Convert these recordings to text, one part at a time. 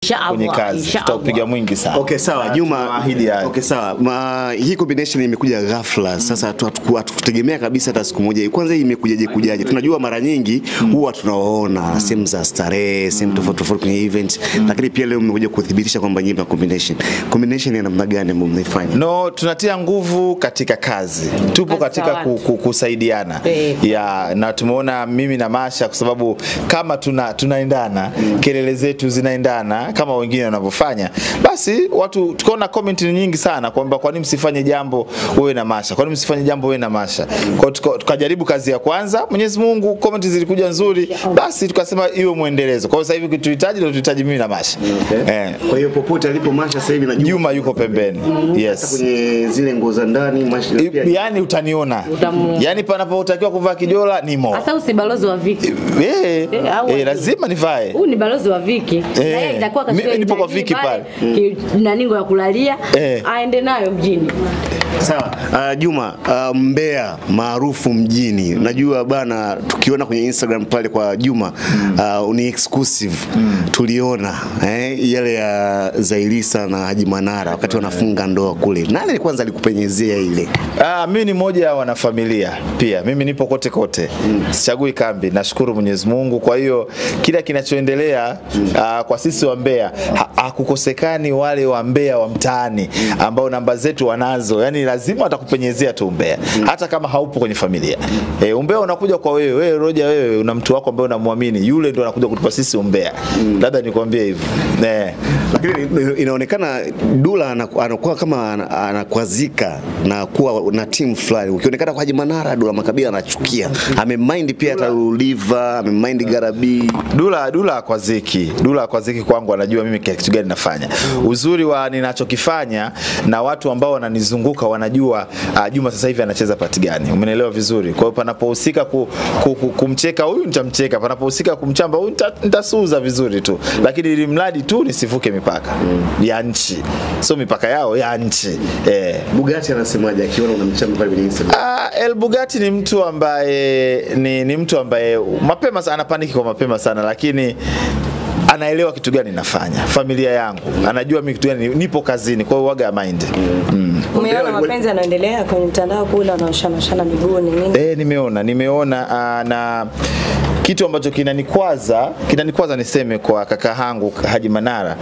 Inshallah, kwenye kazi, inshallah. tutaupiga mwingi sana. Okay, sawa Na Juma. tunawaahidi hayo. Okay, sawa. Ma, hii combination imekuja ghafla. Sasa hatu- hatu- hatukutegemea kabisa hata siku moja. Kwanza hii imekujaje kujaje? Tunajua mara nyingi huwa tunawaona sehemu za starehe, sehemu tofauti tofauti kwenye event, lakini pia leo mmekuja kuthibitisha kwamba nyinyi mna combination. Combination ya namna gani ambayo mnaifanya? No, tunatia nguvu katika kazi, tupo Kazi katika za ku, watu. ku, kusaidiana Eh. ya, na tumeona mimi na Masha kwa sababu kama tuna, tunaendana kelele zetu zinaendana kama wengine wanavyofanya, basi watu tukaona comment ni nyingi sana kwamba kwa nini msifanye jambo wewe na Masha, kwa nini msifanye jambo wewe na Masha. Kwa hiyo tuka- tukajaribu kazi ya kwanza, Mwenyezi Mungu comment zilikuja nzuri, basi tukasema iwe mwendelezo. Kwa hiyo sasa hivi kituhitaji ndio tuhitaji mimi na Masha eh. Kwa hiyo popote alipo Masha sasa hivi na Juma Juma yuko pembeni, hata yes kwenye zile nguo za ndani Masha I- pia yani utaniona Utamuona. yani panapotakiwa kuvaa kijola nimo Hasa usi balozi wa Viki. Eh, Eh, au eh, wajua. lazima nivae Huu ni balozi wa Viki. Na yeye itakuwa Mimi kachukua nipo kwa nani Viki pale. ki- naningo ya kulalia Eh. aende nayo mjini. Sawa. Uh, Juma, uh, Mbea maarufu mjini. Najua bana tukiona kwenye Instagram pale kwa Juma uh, ni exclusive. Tuliona eh, yale ya Zailisa na Haji Manara wakati wanafunga ndoa kule. Nani kwanza alikupenyezea ile? Ah, mimi ni mmoja wa wanafamilia pia. Mimi nipo kote kote, sichagui kambi. Nashukuru Mwenyezi Mungu. Kwa hiyo kila kinachoendelea ah, kwa sisi wa Mbeya ha- hakukosekani wale wa Mbeya wa mtaani ambao namba zetu wanazo, yani lazima watakupenyezea tu Mbeya, hata kama haupo kwenye familia. E, umbea unakuja kwa wewe, wewe Roja, wewe una mtu wako ambaye unamwamini, yule ndo anakuja kutupa sisi umbea. Labda nikwambie hivyo eh. Lakini inaonekana Dula anaku- anakuwa kama ana- anakwazika na kuwa na timu fulani. Ukionekana kwa Haji Manara, Dula Makabila anachukia. Amemind pia hata Luliva, amemind Garabi. Dula Dula kwa ziki Dula kwa ziki kwangu anajua mimi kitu gani nafanya. Uzuri wa ninachokifanya na watu ambao wananizunguka wanajua uh, Juma sasa hivi anacheza pati gani. Umenielewa vizuri. Kwa hiyo panapohusika ku, ku, ku, kumcheka huyu nitamcheka, panapohusika kumchamba huyu nita- nitasuuza vizuri tu, lakini ili mradi tu nisivuke mipaka ya nchi, sio mipaka yao ya nchi eh. Bugatti anasemaje akiona unamchamba pale kwenye Instagram? Ah, El Bugatti ni mtu ambaye ni, ni mtu ambaye mapema sana anapaniki kwa mapema sana lakini anaelewa kitu gani nafanya, familia yangu anajua mimi kitu gani, nipo kazini, kwa hiyo waga ya mind mm. Umeona mapenzi yanaendelea kwenye mtandao kule, wanaoshana shana miguu ni nini? Eh, nimeona nimeona uh, na kitu ambacho kinanikwaza kinanikwaza niseme kwa kaka hangu Haji Manara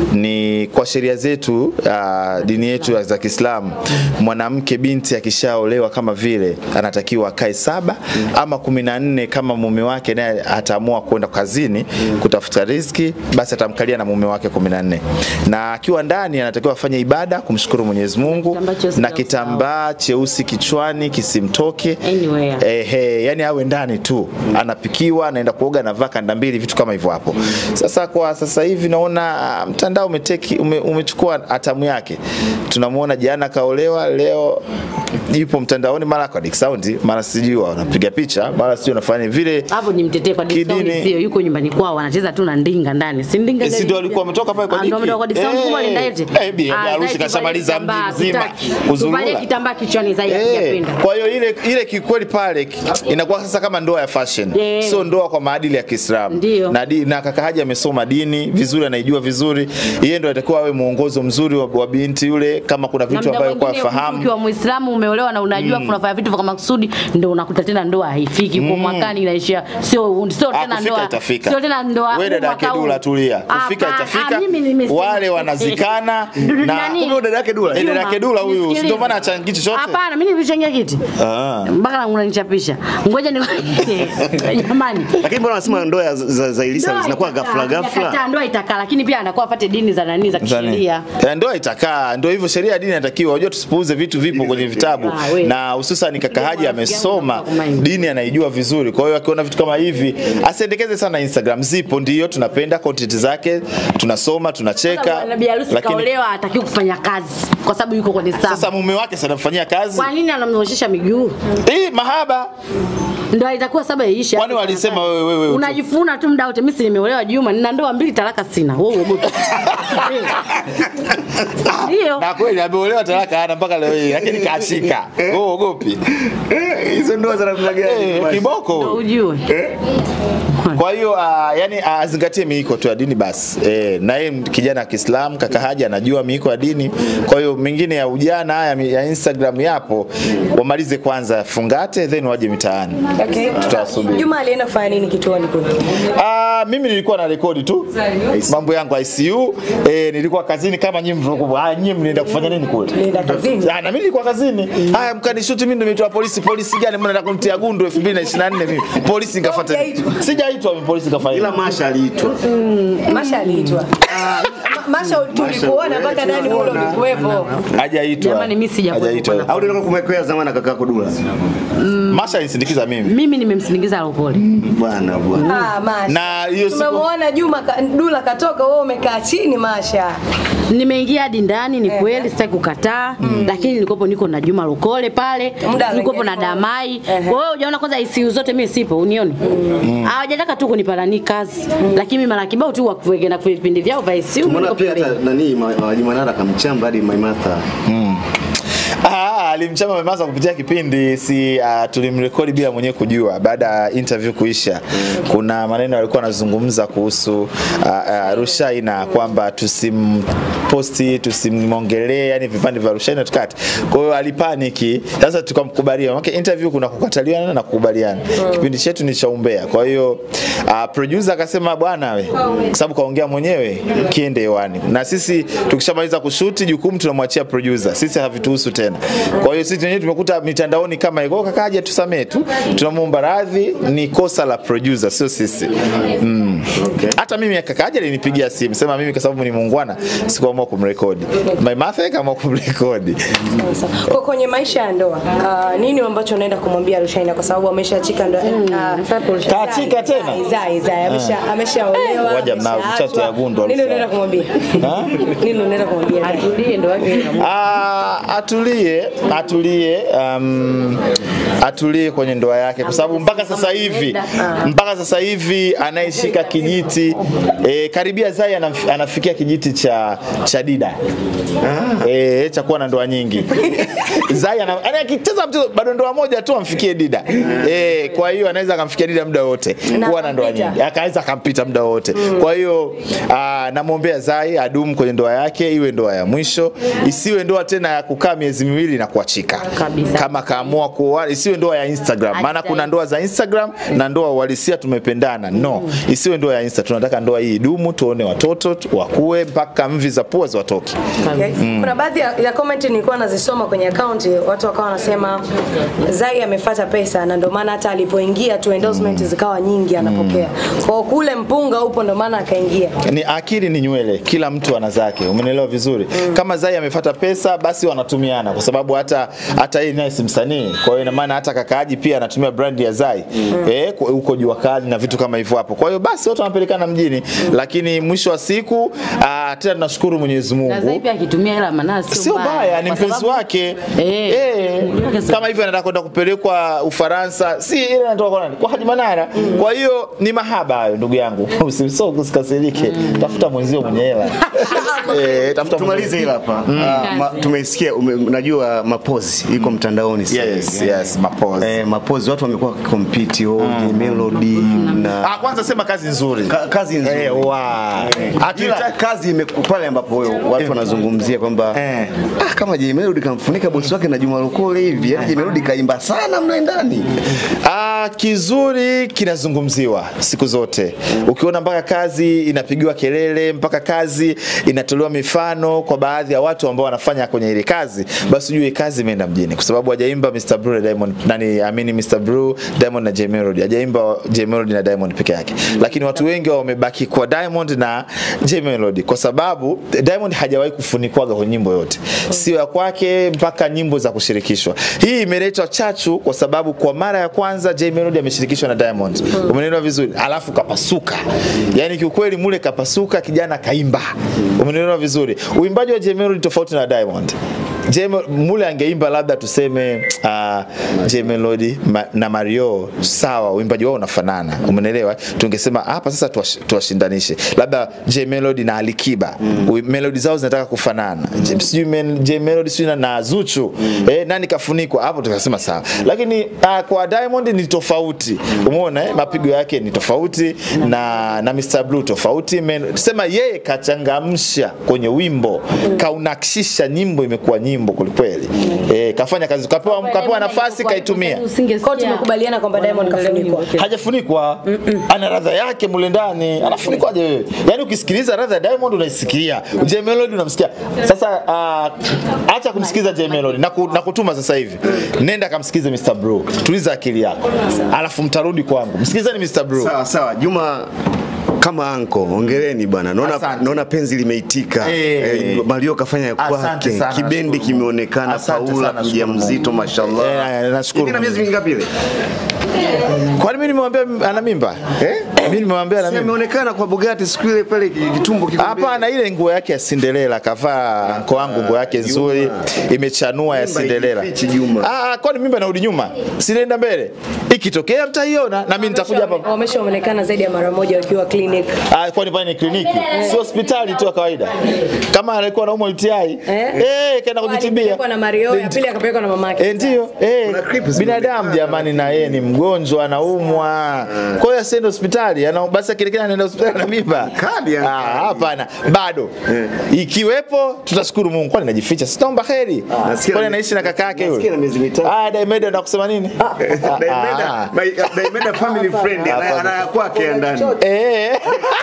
ni kwa sheria zetu uh, dini yetu za Kiislamu mwanamke binti akishaolewa kama vile anatakiwa akae saba ama kumi na nne kama mume wake naye ataamua kwenda kazini kutafuta riziki basi atamkalia na mume wake kumi na nne na akiwa ndani anatakiwa afanye ibada kumshukuru Mwenyezi Mungu Kitambaa cheusi na cha kitambaa cheusi kichwani kisimtoke Anywhere. Ehe, yani awe ndani tu anapikiwa, anaenda kuoga, anavaa kanda mbili, vitu kama hivyo hapo. Sasa kwa sasa hivi naona ah, mtandao umeteki ume, umechukua hatamu yake. Tunamuona jana kaolewa, leo yupo mtandaoni, mara kwa Dick Sound, mara sijui wanapiga picha, mara sijui wanafanya vile. Hapo ni mtetee kwa Dick Sound Kidini- sio yuko nyumbani kwao wanacheza tu na ndinga ndani. Si ndinga Eh, si gani? ndio walikuwa wametoka pale kwa Ah, ndio Diki? wametoka kwa Dick Sound Eh, kubwa linda eti. eh, bi- harusi kashamaliza mji mzima kuzurura. Tuvalie kitambaa kichwani zaidi Eh, hajapenda. kwa hiyo ile ile kikweli pale ki- inakuwa sasa kama ndoa ya fashion Yeah. sio ndoa kwa maadili ya Kiislamu Ndio. na, di, na kaka Haji amesoma dini vizuri anaijua vizuri yeye ndo atakuwa awe mwongozo mzuri wa, wa binti yule kama kuna Na vitu muda ambavyo kwa mwingine fahamu Ukiwa Muislamu umeolewa na unajua unafanya vitu kwa makusudi ndio unakuta tena ndoa haifiki kwa mwakani inaishia sio sio Ah, tena kufika ndoa. itafika. Sio tena ndoa. Wewe dada mwaka yake huu. Dula tulia. Kufika Hapana, itafika. ah, mimi nimesema. Wale wanazikana Dudu na nani? kumbe dada yake Dula. Eh, dada yake Dula huyu Nisikilize. si ndio maana achangi chochote. Hapana, mimi nilichangia kiti. Ah. Mpaka unanichapisha. Ngoja ni jamani. Lakini mbona wanasema ndoa ya- za Zailisa Ndoa zinakuwa itakaa, ghafla ghafla? hajakataa, Ndoa itakaa lakini pia anakuwa apate dini za nani za Zani. kisheria. Eh, Ndoa itakaa, ndio hivyo, sheria ya dini inatakiwa. Unajua tusipuuze vitu vipo kwenye vitabu, Ah, we. na hususan kaka Haji Ndio rafiki yangu amesoma nataka kumind. dini, anaijua vizuri. Kwa hiyo akiona vitu kama hivi asiendekeze sana Instagram. Zipo ndio, tunapenda content zake, tunasoma, tunacheka, Nabii harusi lakini kaolewa hataki kufanya kazi kwa sababu yuko kwenye sasa saba. mume wake sana mfanyia kazi Kwa nini anamnyoshesha miguu? eh, mahaba Ndio itakuwa saba iisha. Kwani walisema wewe- wewe utu- unajifuna tu muda wote. Mimi si nimeolewa Juma, nina ndoa mbili, talaka sina. Wewe uogope. Ndio. na kweli ameolewa talaka hana mpaka leo hii, lakini kaashika. Wewe uogopi Eh, Hizo ndoa za namna gani? eh, kiboko Ndio huyu. ujue. Jamani. Kwa hiyo uh, yani azingatie miiko tu ya dini basi. Eh, na yeye kijana wa Kiislamu kaka Haji anajua miiko ya dini. Kwa hiyo mengine ya ujana haya ya Instagram yapo, wamalize kwanza fungate then waje mitaani. Okay. Tutawasubiri. Juma alienda kufanya nini kituoni kule? Ah, mimi nilikuwa na rekodi tu mambo yangu ICU. Eh, nilikuwa kazini kama nyinyi mlivyokuwa. Ah, nyinyi mnaenda kufanya nini kule? Nilienda kazini. Ah, na mimi nilikuwa kazini. Haya mkanishuti mimi ndo nimetoa polisi. Polisi gani mbona nataka kunitia gundu 2024 mimi? Polisi nikafuata. Hujaitwa. Sijaitwa mimi polisi kafanya. ila Masha aliitwa Masha aliitwa. Ma- Masha tulikuona mpaka ndani ule ulikuwepo. Hajaitwa. Jamani, mimi sijakuwepo Hajaitwa. au ndio kumwekea zamani na kakako Dula Masha alinisindikiza mimi. Mimi nimemsindikiza Lokole. bwana bwana Ah, Masha. Na hiyo siku Tumemwona Juma ka- Dula katoka, wewe umekaa chini Masha. Nimeingia hadi ndani, ni kweli, sitaki kukataa, lakini nilikopo niko na Juma Lokole pale, Muda nilikopo na mwingine. Damai. Ehe. Kwa hiyo hujaona kwanza ICU zote mimi sipo, unioni? Hawajataka tu kunipalani kazi, lakini mimi mara kibao tu wakuweke na vipindi vyao vya ICU tumeona niko pia hata pembeni. nani Ma- Haji Manara kamchamba hadi Maimartha Ah, alimchama Memasa kupitia kipindi si uh, tulimrekodi bila mwenyewe kujua. Baada ya interview kuisha, kuna maneno alikuwa anazungumza kuhusu uh, uh, Rushaina kwamba tusimposti, tusimwongelee, yani vipande vya Rushaina tukate. Kwa hiyo alipaniki. Sasa tukamkubalia. Maana interview kuna kukataliana na kukubaliana. Kipindi chetu ni cha umbea. Kwa hiyo uh, producer akasema bwana we, kwa sababu kaongea mwenyewe, kiende hewani. Na sisi tukishamaliza kushuti jukumu tunamwachia producer. Sisi havituhusu tena. Kwa hiyo sisi wenyewe tumekuta mitandaoni kama hivyo, kakaja tusamee tu, tunamuomba radhi, ni kosa la producer, sio sisi. Mm. Hata mimi kakaja alinipigia simu, sema mimi kwa sababu ni muungwana sikuamua kumrekodi. My mother kama kumrekodi. Sasa, Kwa kwenye maisha ya ndoa, ah, nini ambacho unaenda kumwambia Rushaina kwa sababu ameshachika ndoa? ah, Kaachika tena? Zai, Zai, Zai, amesha ameshaolewa. Waja mnao, ameshaachwa. mchato ya gundu Nini alisa. unaenda kumwambia? Ha? Nini unaenda kumwambia? Zai? Atulie ndo wake. Ah, atulie atulie um, atulie kwenye ndoa yake kwa sababu mpaka sasa hivi mpaka sasa hivi anayeshika kijiti eh, karibia Zai anaf, anafikia kijiti cha cha Dida eh, cha kuwa na ndoa nyingi Zai ana yani akicheza mchezo bado ndoa moja tu amfikie Dida eh, kwa hiyo anaweza akamfikia Dida muda wote Na kuwa na ndoa akampita. nyingi akaweza akampita muda wote. Kwa hiyo ah, namwombea Zai adumu kwenye ndoa yake, iwe ndoa ya mwisho, isiwe ndoa tena ya kukaa miezi miwili na kuachika. Kabisa. Kama kaamua kuoa, isiwe ndoa ya Instagram, maana Ajitahidi. kuna ndoa za Instagram na ndoa uhalisia tumependana. No, isiwe ndoa ya Insta. Tunataka ndoa hii idumu, tuone watoto tu- wakue mpaka mvi za pua ziwatoke. Okay. Kuna baadhi ya, ya comment nilikuwa nazisoma kwenye akaunti, watu wakawa wanasema Zai amefuata pesa na ndio maana hata alipoingia tu endorsement zikawa nyingi anapokea. Kwa hiyo kule mpunga upo ndio maana akaingia. ni akili ni nywele, kila mtu ana zake, umenielewa vizuri. Kama Zai amefuata pesa, basi wanatumiana, kwa sababu hata hata yeye naye si msanii, kwa hiyo ina maana hata kakaaji pia anatumia brand ya Zai eh, kwa- huko jua kali na vitu kama hivyo hapo. Kwa hiyo basi watu wanapelekana mjini, lakini mwisho wa siku ah, tena tunashukuru Mwenyezi Na Zai Mungu pia akitumia hela maana sio sio baya, ni Kwa mpenzi sababu- wake Eh. eh, Mm. kama hivyo anataka kwenda kupelekwa Ufaransa, si ile anatoka kwa nani? Kwa Haji Manara. Kwa hiyo ni mahaba hayo, ndugu yangu, usiso usikasirike, tafuta mwenzio mwenye hela eh, tafuta tumalize hili hapa Ah, ma- tumesikia ume- najua mapozi iko mtandaoni sasa Yes, hivi. yes, mapozi. eh, mapozi watu wamekuwa wakikompiti oh, melody na Ah, kwanza sema kazi nzuri. Ka, kazi nzuri Eh, wa. ila Hatuita- kazi imeku- pale ambapo watu wanazungumzia kwamba Eh. ah, kama Jay Melody kamfunika bosi wake na Juma Lokole hivi, yani Jay Melody kaimba sana mle ndani. Ah, kizuri kinazungumziwa siku zote. Ukiona mpaka kazi inapigiwa kelele, mpaka kazi inatolewa mifano kwa baadhi ya watu ambao wanafanya kwenye ile kazi, basi ujue kazi imeenda mjini, kwa sababu hajaimba Mr. Blue na Diamond, nani amini Mr. Blue, Diamond na Jay Melody, hajaimba Jay Melody na Diamond peke yake, lakini watu wengi wamebaki kwa Diamond na Jay Melody kwa sababu Diamond hajawahi kufunikwaga kwenye nyimbo yote, sio ya kwake mpaka nyimbo za kushirikishwa. Hii imeletwa chachu kwa sababu kwa mara ya kwanza Jay Melody ameshirikishwa na Diamond. Umeelewa vizuri? Alafu kapasuka. Yaani kiukweli mule kapasuka kijana kaimba. Umeelewa vizuri? Uimbaji wa Jay Melody tofauti na Diamond. J Mel- mule angeimba labda tuseme uh, J Melody ma, na Mario sawa, uimbaji wao unafanana, umeelewa? Tungesema hapa sasa tuwash- tuwashindanishe labda J Melody na Alikiba mm. melodi zao zinataka kufanana mm. sijui men- J Melody sijui na- na Zuchu eh, nani kafunikwa hapo, tukasema sawa, lakini uh, kwa Diamond ni tofauti, umeona eh? mapigo yake ni tofauti na na Mr Blue tofauti, Men- sema yeye kachangamsha kwenye wimbo, kaunakishisha nyimbo, imekuwa nyimbo kwelikweli, eh, kafanya kazi, kapewa, kapewa nafasi kaitumia Kwa tumekubaliana kwamba Diamond kafunikwa. hajafunikwa ana radha yake mule ndani anafunikwaje wewe yaani ukisikiliza radha ya Diamond unaisikia J Melody unamsikia sasa uh, acha kumsikiza J Melody na, ku, na kutuma sasa hivi nenda kamsikize Mr Bro tuliza akili yako alafu mtarudi kwangu msikilizeni Mr Bro Sawa sawa, Juma kama anko, ongereni bwana. Naona Asante. naona penzi limeitika. Eh. Eh, Mario kafanya ya Asante kwake. sana, Kibendi nashukuru. kimeonekana Asante Paula sana, kuja nashukuru mzito Mungu. mashallah. Eh, nashukuru Hivi na miezi Mungu. mingapi ile? kwani mimi nimemwambia ana mimba Eh? mimi nimemwambia ana Si mimba ameonekana kwa Bugatti siku ile pale kitumbo kiko mbele. Hapana, ile nguo yake ya Cinderella kavaa mko wangu nguo yake nzuri imechanua ya Mimba Cinderella. haijifichi, Juma. Ah, kwani mimba inarudi nyuma? Sinaenda mbele. Ikitokea mtaiona na mimi nitakuja hapa. Wameshaonekana zaidi ya mara moja wakiwa clinic. Ah, kwani pale ni kliniki, si hospitali tu ya kawaida. Kama alikuwa anaumwa UTI, eh, kaenda kujitibia. Alipelekwa na Mario, ya pili akapelekwa na mamake. Eh, ndio eh, Kuna clips binadamu jamani, na yeye ni mgonjwa anaumwa, kwa hiyo asiende hospitali, ana basi akielekea anaenda hospitali na mimba. Kadi ya- Ah, hapana, bado ikiwepo, tutashukuru Mungu. Kwani najificha, sitaomba heri. Nasikia Kwani na- anaishi na kaka yake nasikia na yule? miezi mitatu. Ah, Diamond anakusema nini? Ah, Daimeda, my- Daimeda family friend ana ana ya kwake ya ndani. Eh,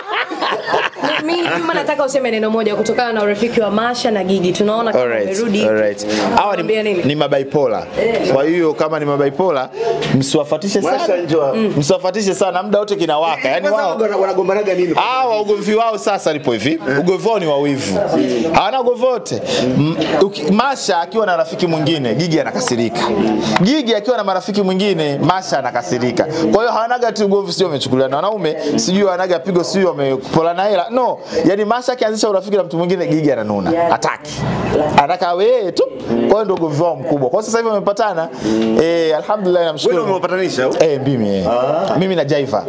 Mimi Juma nataka useme neno moja kutokana na urafiki wa Masha na Gigi. Tunaona kama Alright, umerudi. alright. Hawa Mwambie ni, nini? ni mabaipola. Kwa hiyo kama ni mabaipola, msiwafatishe Masha sana. njoo. Msiwafatishe sana, muda wote kinawaka. Yaani Kwanza wao wana- wanagombanaga nini? hawa ugomvi wao sasa lipo hivi, ugomvi wao ni wa wivu, hawana ugomvi wote. M- uki- Masha akiwa na rafiki mwingine, Gigi anakasirika. Gigi akiwa na marafiki mwingine, Masha anakasirika. Kwa hiyo hawanaga tu ugomvi, sio wamechukuliana wanaume, sijui wanaga pigo, sijui wamepolana hela. No, yani Masha akianzisha urafiki na mtu mwingine, Gigi ananuna, hataki, anataka wewe tu. Kwa hiyo ndio ugomvi wao mkubwa. Kwa sasa hivi wamepatana, eh, alhamdulillah, Wewe namshukuru. ndio umewapatanisha au? Eh, mimi eh. Mimi na Jaiva.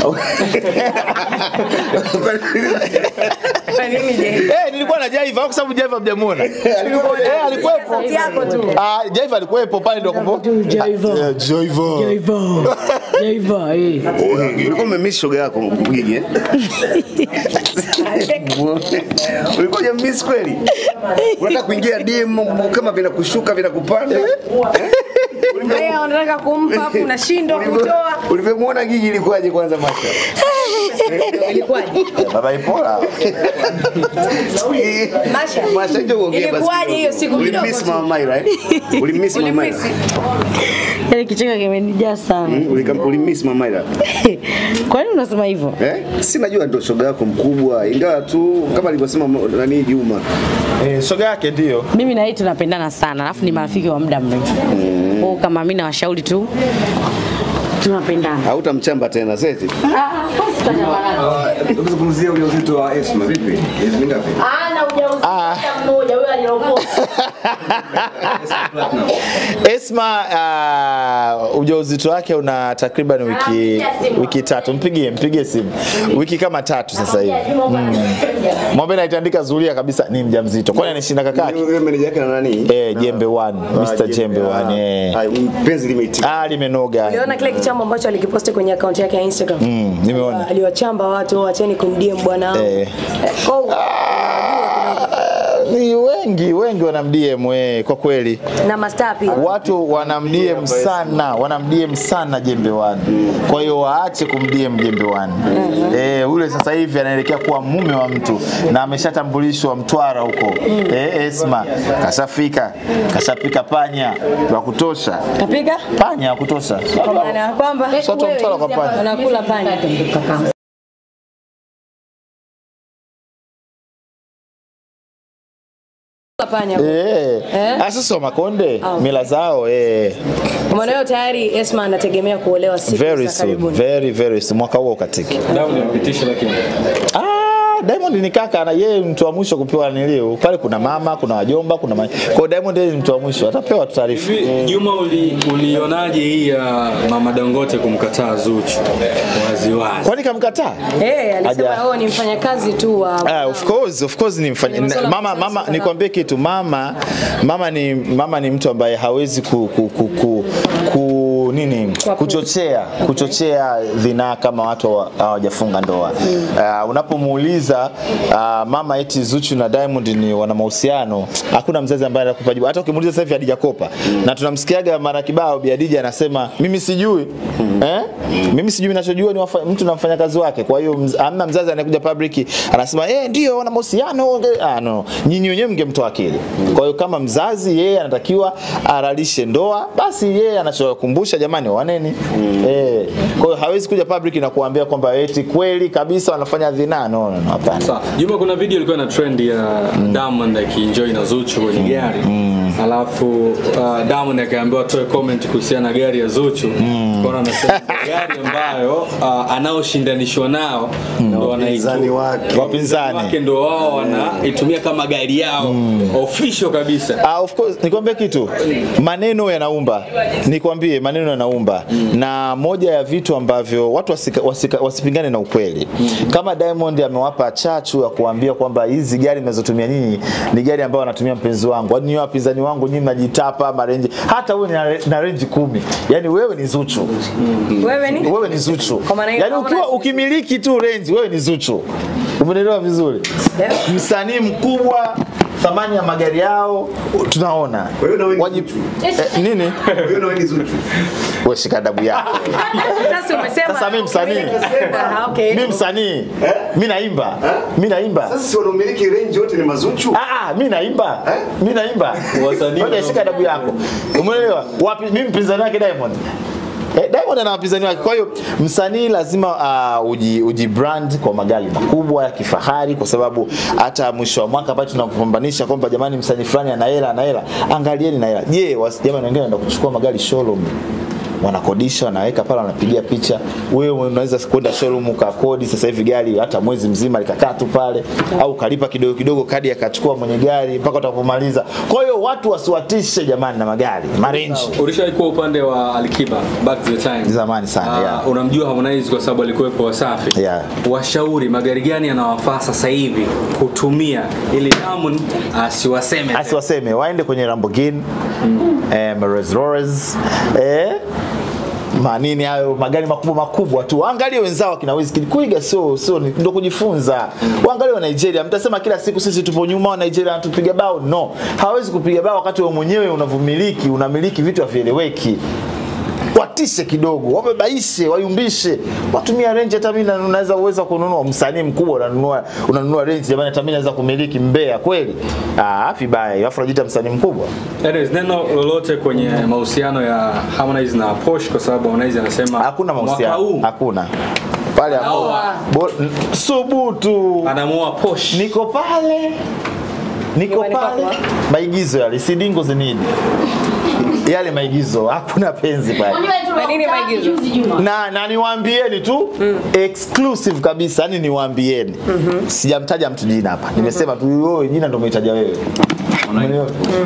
Kwa nini je? Eh, nilikuwa na Jaiva kwa sababu Jaiva mjamuona. Eh, alikuwepo. Sauti yako tu. Ah, Jaiva alikuwepo pale ndio kumbe. Jaiva. Ah, eh, Jaiva. Jaiva. Jaiva, eh. Ulikuwa umemiss shoga yako Gigi eh? Ulikuwa hujamiss kweli? Unataka kuingia DM kama vinakushuka vinakupanda? Haya unataka kumpa afu unashindwa kutoa. Ulivyomwona Gigi ilikuwaje kwanza Masha? Ilikuwaje? Baba Ipola. Masha. Masha njoo ongea basi. Ilikuwaje hiyo siku kidogo Ulimiss tu? Mama Maira eh? Ulimiss Mama Maira? Ulimisi. Yaani kicheko kimenijaa sana. Mm, ulika- Ulimiss Mama Maira? Kwa nini unasema hivyo? Eh? Si najua ndio shoga yako mkubwa ingawa tu kama alivyosema mo- nani Juma. Eh, shoga yake ndio. Mimi na yeye tunapendana sana, alafu ni marafiki wa muda mrefu. Kwa hiyo kama mimi nawashauri tu tunapendana. Hautamchamba tena seti. Tukizungumzia ujauzito wa Esma vipi? Miezi mingapi? Ana ujauzito mmoja huyo aliokoa. Esma uh, ujauzito wake una takriban wiki wiki tatu. Mpigie, mpigie simu. Wiki kama tatu sasa hivi. Mwambie naitandika zulia kabisa ni mjamzito. Kwani anashinda kakake? Yule meneja yake na nani? Eh, Jembe 1, Mr. Jembe 1. Eh. Ah, penzi limeitika. Ah, limenoga. Uliona kile kichambo ambacho alikiposti kwenye akaunti yake ya Instagram? Mm, nimeona. Aliwachamba watu, wacheni kumdm bwana wangu. Eh. Eh, kwa hiyo, Ni wengi wengi wanamdm we, kwa kweli na mastaa pia. watu wanamdm sana wanamdm sana jembe wani kwa hiyo waache kumdm jembe wani eh, ule sasa hivi anaelekea kuwa mume wa mtu na ameshatambulishwa mtwara huko eh, esma kashafika kashapika panya wa kutosha Kapika? panya wa kutosha Kwa maana ya kwamba Sote mtwara kwa panya wanakula panya. Panya. Eh, Eh? ah, sasa wa makonde Ah. mila zao eh, Kwa maana hiyo tayari Esma anategemea kuolewa siku very za soon karibuni. very very soon mwaka huo ukatiki Damu nimepitisha lakini. Ah, Ah, Diamond ni kaka na yeye mtu wa mwisho kupewa nilio. Pale kuna mama, kuna wajomba, kuna ma... Kwa hiyo Diamond yeye ni mtu wa mwisho, atapewa tu taarifa. Hivi Juma, uli, ulionaje hii ya Mama Dangote kumkataa Zuchu waziwazi? Kwani kamkataa? Eh, alisema Haja- wewe ni mfanyakazi tu wa Ah, of course, of course ni mfanya Ni masuala mama ya mama kusaza. nikwambie kitu mama mama ni mama ni mtu ambaye hawezi ku, ku, ku, ku, ku nini Kwa- kuchochea kuchochea dhinaa kama watu hawa- hawajafunga ndoa. Uh, unapomuuliza uh, mama eti Zuchu na Diamond ni wana mahusiano, hakuna mzazi ambaye anakupa jibu. Hata ukimuuliza sasa hivi Hadija Kopa na tunamsikiaga mara kibao Bi Hadija anasema mimi sijui eh? mimi sijui ninachojua ni wafa, mtu na mfanyakazi wake. Kwa hiyo mz, hamna mzazi anayekuja public anasema eh, ndio wana mahusiano. Ah, no, nyinyi wenyewe mngemtoa akili. Kwa hiyo kama mzazi yeye anatakiwa aralishe ndoa, basi yeye anachokumbusha jamani, waneni eh. Kwa hiyo hawezi kuja public na kuambia kwamba eti kweli kabisa wanafanya dhinaa. No, no, no, hapana. Sawa. Juma, kuna video ilikuwa na trend ya Diamond akienjoy na Zuchu kwenye gari alafu uh, Diamond akaambiwa atoe comment kuhusiana na gari ya Zuchu Kwa anasema gari ambayo uh, anaoshindanishwa nao ndo Wapinzani wanaitu- wake. Wapinzani. wake ndo wao wanaitumia kama gari yao official kabisa. Ah, of course nikwambie kitu, maneno yanaumba. Nikwambie maneno yanaumba, na moja ya vitu ambavyo watu wasika, wasika, wasipingane na ukweli. Kama Diamond amewapa chachu ya kuambia kwamba hizi gari mnazotumia nyinyi ni gari ambayo anatumia mpenzi wangu, yaani nyinyi wapinzani wangu nyinyi mnajitapa marenji, hata wewe na, na renji kumi, yani wewe ni Zuchu wewe ni wewe ni Zuchu. Kwa maana hiyo Yaani ukiwa Harmonize- ukimiliki tu range wewe ni Zuchu. Umeelewa vizuri? Yeah. Msanii mkubwa thamani ya magari yao tunaona. Kwa hiyo na wewe ni Waji- Zuchu. eh, nini? Kwa hiyo na wewe ni Zuchu. Wewe shika adabu yako. sasa umesema Sasa mimi msanii. Ah, okay. Mimi msanii. Mimi naimba. Mimi naimba. Sasa si wanaomiliki range wote ni mazuchu. Ah, ah, mimi naimba. Mimi naimba. Wasanii Ngoja shika adabu yako. Umeelewa? Wapi mimi mpinzani wake Diamond. Eh, Diamond ana wapinzani wake. Kwa hiyo msanii lazima uh, uji, uji brand kwa magari makubwa ya kifahari, kwa sababu hata mwisho wa mwaka pale tunapambananisha kwamba jamani, msanii fulani ana hela ana hela, angalieni na hela. Je, wasi- jamani, wengine wanaenda kuchukua magari showroom wanakodisha wanaweka pale wanapigia picha. Wewe unaweza kwenda showroom ukakodi sasa hivi gari hata mwezi mzima likakaa tu pale, au kalipa kidogo kidogo, kadi akachukua mwenye gari mpaka utakapomaliza. Kwa hiyo watu wasiwatishe jamani na magari marenji Ulishawahi kuwa upande wa Alikiba back to the time. zamani sana Ah, yeah. unamjua Harmonize kwa sababu alikuwepo Wasafi. Yeah. Washauri magari gani yanawafaa sasa hivi kutumia ili Diamond asiwaseme. tena. asiwaseme waende kwenye Lamborghini eh, Rolls Royce eh, manini hayo magari makubwa makubwa tu. Waangalie wenzao akina Wizkid. Kuiga sio sio ni- ndio kujifunza. Waangalie wa Nigeria. Mtasema kila siku sisi tupo nyuma wa Nigeria wanatupiga bao. No. Hawezi kupiga bao wakati wewe mwenyewe unavumiliki, unamiliki vitu havieleweki. Watishe kidogo, wabebaishe, wayumbishe, watumia range. Hata mimi na- naweza uweza kununua msanii mkubwa, unanunua unanunua range, jamani, hata mimi naweza kumiliki Mbeya kweli? Ah, vibaya. hiyo. Alafu unajiita msanii mkubwa. Anyways, neno lolote kwenye mahusiano ya Harmonize na Posh kwa sababu Harmonize anasema Hakuna mwaka mahusiano, huu hakuna pale hapo. Anaoa. Bo- n- Subutu, anamuoa Posh. niko pale, niko Nyumbani pale. kwako, Maigizo yale, sidingo zinini yale maigizo, hakuna penzi pale. Kwa nini maigizo? na, na niwaambieni tu exclusive kabisa, yani niwaambieni, sijamtaja mtu jina hapa, nimesema tu wewe jina ndio umeitaja wewe. Umeelewa?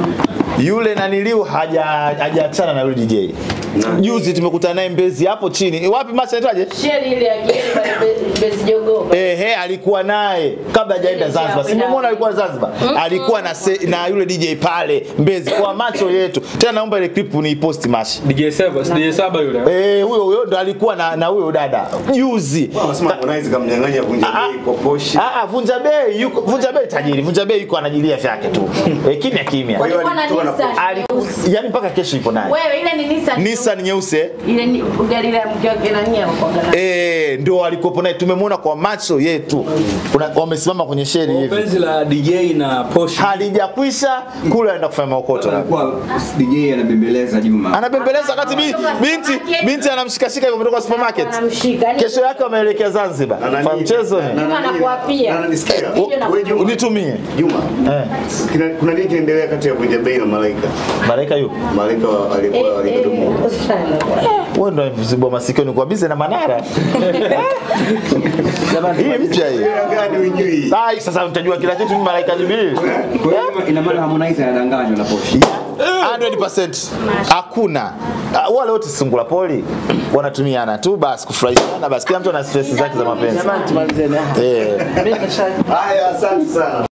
Yule naniliu haja hajaachana na yule DJ. Juzi tumekutana naye Mbezi hapo chini. Wapi macha anaitwaje? Sheri ile ya Geri Mbezi Jogoba. Ehe, alikuwa naye kabla hajaenda Zanzibar. Si mmemwona alikuwa Zanzibar? Alikuwa na se, na yule DJ pale Mbezi kwa macho yetu. Tena naomba ile clip niiposti mashi. DJ Saba, DJ Saba yule. Eh, huyo huyo ndo alikuwa na na huyo dada juzi. Wanasema Harmonize kamnyang'anya vunja Ah, bei kwa Poshi. Ah, ah, Vunja Bei yuko Vunja Bei tajiri. Vunja Bei yuko anajilia vyake tu. Eh, kimya kimya. Kwa hiyo Walikuwa na alitoka na Nissan Ali, nyeusi. yani mpaka kesho ipo naye. Wewe ile ni Nissan. Nissan nyeusi eh? Ile ni gari la mke wake na nia kwa gana. Eh, ndio alikuwepo naye tumemwona kwa macho yetu. Kuna wamesimama kwenye sheri hivi. Penzi la DJ na Posh. Halijakwisha kule anaenda kufanya maokoto. alikuwa DJ anabembeleza Juma. Anabembeleza wakati bi- binti binti anamshikashika yuko kutoka supermarket. Anamshika. Yaani Kesho yake wameelekea Zanzibar. Na nani- Kwa mchezo na- ni. na- Juma nani- anakuapia. na- nanisikia? Video na- Wewe Juma. Unitumie. Juma. Eh. Kina- Kuna nini kinaendelea kati ya Vunja Bei na Malaika? Malaika yupo. Malaika wa- alikuwa alikuwa wewe ndo mzibwa masikio ni kwa bize na Manara. Hii mpya hii. Gani ujui? Ai, sasa utajua kila kitu mimi malaika Jibril. Kwa hiyo ina maana Harmonize anadanganywa na Posho. 100% hakuna Ah, wale wote sungula poli wanatumiana tu basi kufurahishana basi kila mtu ana stress zake za mapenzi Jamani tumalizeni. eh Mimi kasha Haya, asante sana.